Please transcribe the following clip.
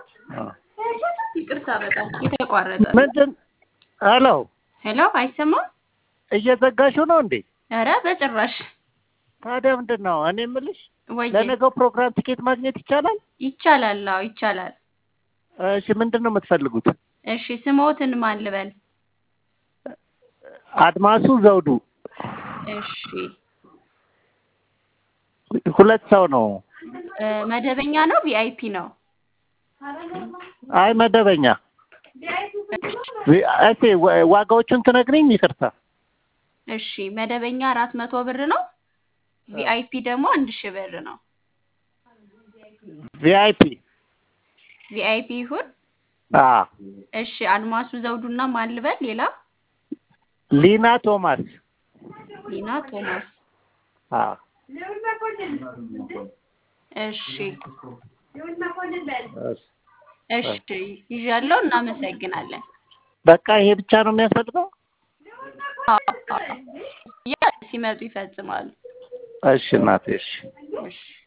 አዎ። ይቅርታ በጣም የተቋረጠ ነው። ምንድን ሄሎ ሄሎ አይሰማም? እየዘጋሽው ነው እንዴ? ኧረ በጭራሽ ታዲያ ምንድን ነው እኔ የምልሽ ወይ ለነገው ፕሮግራም ቲኬት ማግኘት ይቻላል? ይቻላል። አዎ ይቻላል። እሺ ምንድን ነው የምትፈልጉት? እሺ ስሞትን ማን ልበል? አድማሱ ዘውዱ እሺ ሁለት ሰው ነው። እ፣ መደበኛ ነው ቪአይፒ ነው? አይ መደበኛ እሺ ዋ- ዋጋዎቹን ትነግሪኝ? ይቅርታ እሺ መደበኛ አራት መቶ ብር ነው። ቪአይፒ ደግሞ አንድ ሺህ ብር ነው። ቪአይፒ ቪአይፒ ይሁን። አ እሺ አድማሱ ዘውዱና ማን ልበል? ሌላ ሊና ቶማስ ሊና ቶማስ። አ እሺ እሺ ይዣለሁ። እናመሰግናለን። በቃ ይሄ ብቻ ነው የሚያስፈልገው? አዎ፣ አዎ። ያ ሲመጡ ይፈጽማሉ። እሺ እናቴ እሺ እሺ